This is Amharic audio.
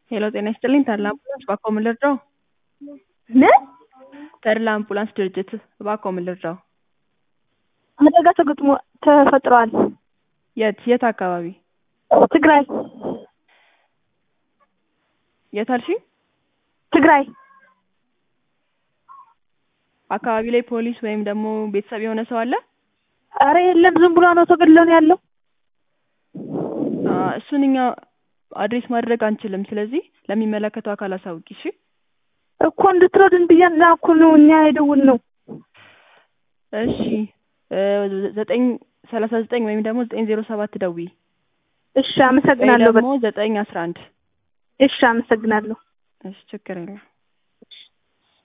ሄሎ ጤና ይስጥልኝ ተድላ አምቡላንስ እባክዎ ምን ልርዳዎ? ምን? ተድላ አምቡላንስ ድርጅት እባክዎ ምን ልርዳዎ? አደጋ ተገጥሞ ተፈጥሯል። የት የት አካባቢ? ትግራይ የት አልሽኝ? ትግራይ አካባቢ ላይ ፖሊስ ወይም ደግሞ ቤተሰብ የሆነ ሰው አለ? ኧረ የለም ዝም ብሎ ነው ተገድሎ ነው ያለው። እሱን እኛ አድሬስ ማድረግ አንችልም ስለዚህ ለሚመለከተው አካል አሳውቂ እሺ? እኮ እንድትረዱን ብዬሽ እኮ ነው እኛ የደወልነው። እሺ ዘጠኝ ሰላሳ ዘጠኝ ወይም ደግሞ ዘጠኝ ዜሮ ሰባት ደውዪ እሺ ወይ አመሰግናለሁ። ደግሞ ዘጠኝ አስራ አንድ እሺ አመሰግናለሁ። እሺ ችግር የለም